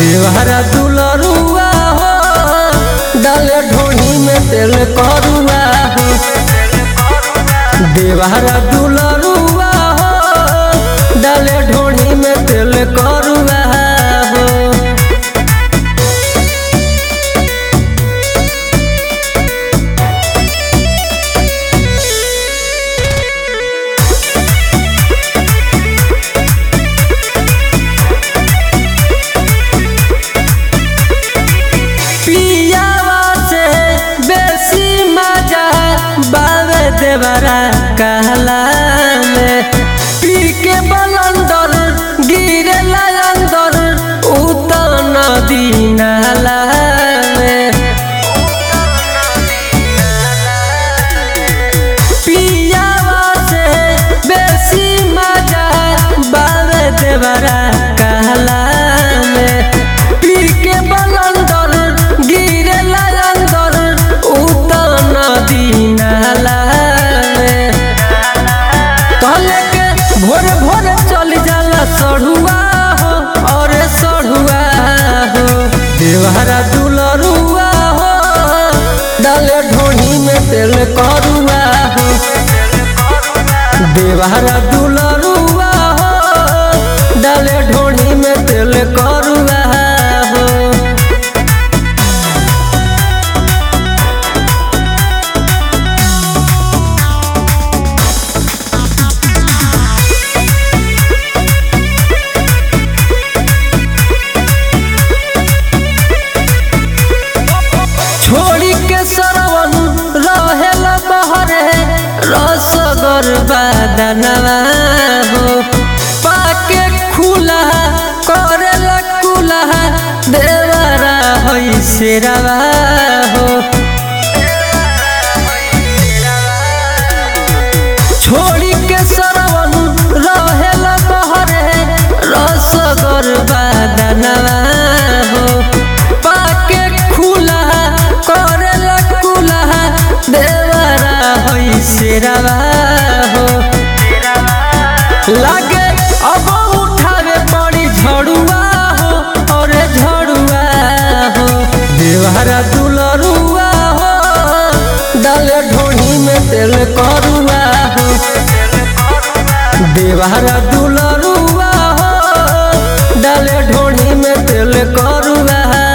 देवहरा दुलरुआ हो डाले ढोनी में तेल करुआ हो देवहरा दुलरुआ हो डाले ढोनी में तेल करुआ हो पियावा से बेसी मजा बावे देवरा कहला में पी के बलंदर गिरे अंदर उतर नदी नाला में पियावा से बेसी मजा बावे देवरा कहला में पी के बलंदर गिरे अंदर उतर नदी नाला में कहले के भोर भोर चल जाला सढ़ुआ हो और सढ़ुआ हो देवहरा दुलरुआ हो डाले ढोनी में तेल करुआ हो देवहरा दुलरुआ हो डाले ढोनी में तेल करुआ हो छोड़ी के सरवन रहेल बहरे रसगर बादनवा हो पाके खुला करेल कुला देवरा होई शेरवा हो छोड़ी के सरवन रहेल बहरे रसगर बादनवा हो पाके खुला करेल कुला देवरा होई शेरवा हो लागे अब उठावे पड़ी झड़ुआ हो और झड़ुआ हो देवहरा दुलरुआ हो डाले ढोनी में तेल करुआ हो देवहरा दुलरुआ हो डाले ढोनी में तेल करुआ